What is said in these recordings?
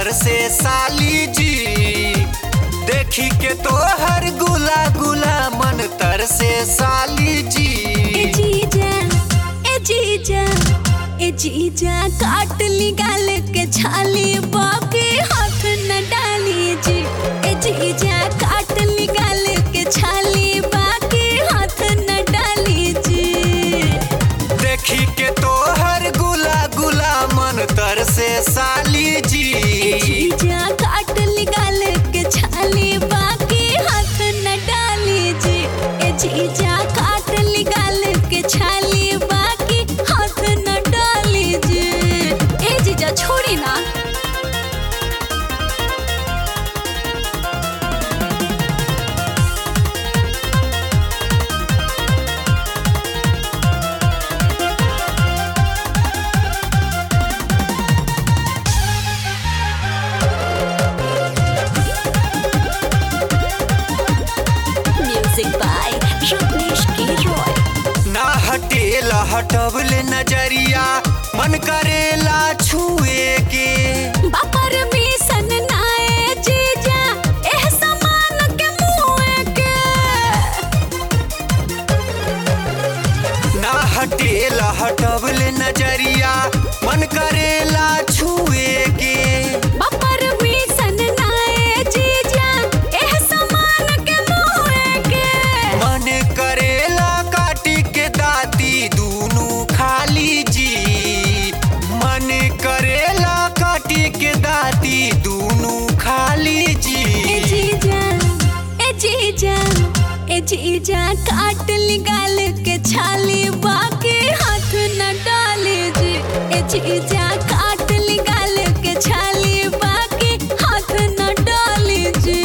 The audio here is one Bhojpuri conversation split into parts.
तर से साली जी देखी के तोहर गुला गुला मन तर से साली ए जी जीजा ए जीजा ए जीजा काट ली गाल के छाली बाकी हाथ न डाली जी ए जीजा काट ली गाल के छाली बाकी हाथ न डाली जी देखी के तोहर गुला गुला मन तर से साली ए जी जीजा काट ली गाल के छाली बाकी हाथ न डाली जी ए जीजा काट ली गाल के छाली बाकी हाथ न डाली जी ए जीजा छोड़ी ना म्यूजिक बाय रत्नेश के रॉय ना हटेला हटबले नजरिया मन करेला छुए के बापर मिसन नाए जीजा एह समान के मुए के ना हटेला हटबले नजरिया मन करेला छुए के बापर मिसन नाए जीजा एह समान के मुए के मन करेला काटी के दाती दूनु खाली जी मन करेला काटी के दाती दूनु खाली ए जी जीजा ए जीजा ए जीजा काट ली गाल के छाली बाकी हाथ न डाली जी ए जीजा काट ली गाल के छाली बाकी हाथ न डाली जी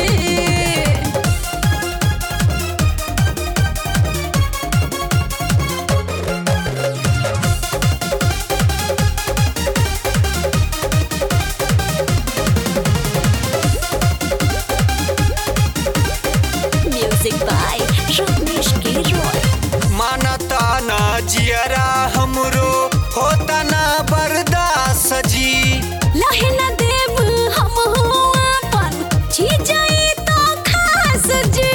म्यूजिक बाय रत्नेश के रॉय मानता ना जियरा हमरो होता ना बर्दाश्त जी लहे न देव हम अपन छी जाई तो खास जी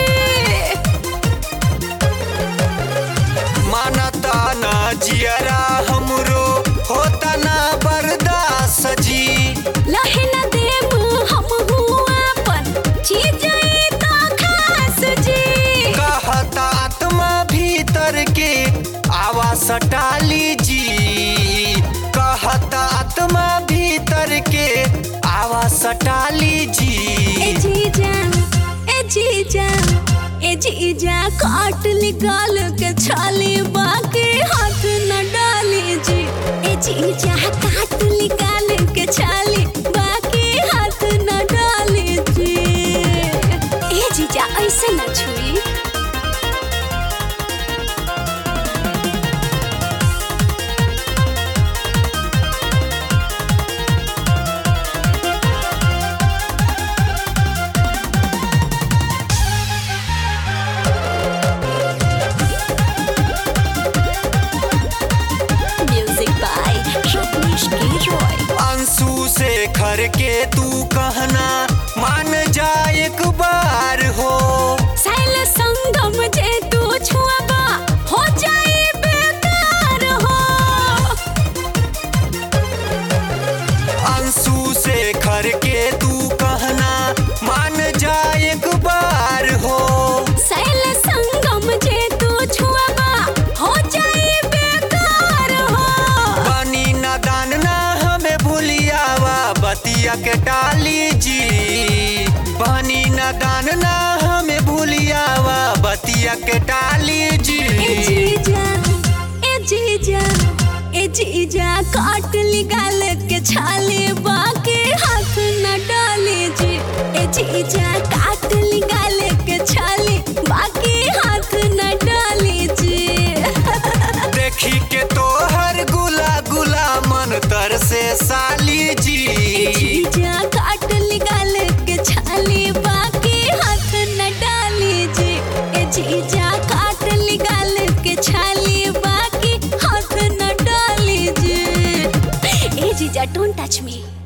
मानता ना जियरा हमरो होता ना बर्दाश्त जी लहे न देव हम अपन छी जाई तो खास जी कहता आत्मा भीतर के आवाज सटाली जी कहता आत्मा भीतर के आवाज सटाली ए जी जीजा ए जीजा ए जीजा काट ली गाल के छाली बाकी हाथ न डाली जी ए जीजा काट ली गाल के छाली बाकी हाथ न डाली जी ए जीजा ऐसे न छुई म्यूजिक बाय रत्नेश के रॉय अंशु से खर के तू कहना मान जा एक बार हो सैल संगम जे तू छुआबा हो जाई बेकार हो अंशु से खर के तू कहना मान जा एक बार हो सैल संगम जे तू छुआबा हो जाई बेकार हो बनी नादान ना हमें भूलियावा बतिया के डाली जी बनी नादान ना हमें भूलियावा बतिया के डाली ए जी जीजा ए जीजा ए जीजा काट ली गाल के छाली बाकी हाथ न डाली जी ए जीजा काट ली गाल के छाली बाकी हाथ न डाली जी देखी के तोहर गुला गुला मन तर से साली जी जीजा काट ली गाल के छाली बाकी हाथ न डाली जी ए जीजा काट ली गाल के छाली बाकी हाथ न डाली जी ए जीजा डोंट टच मी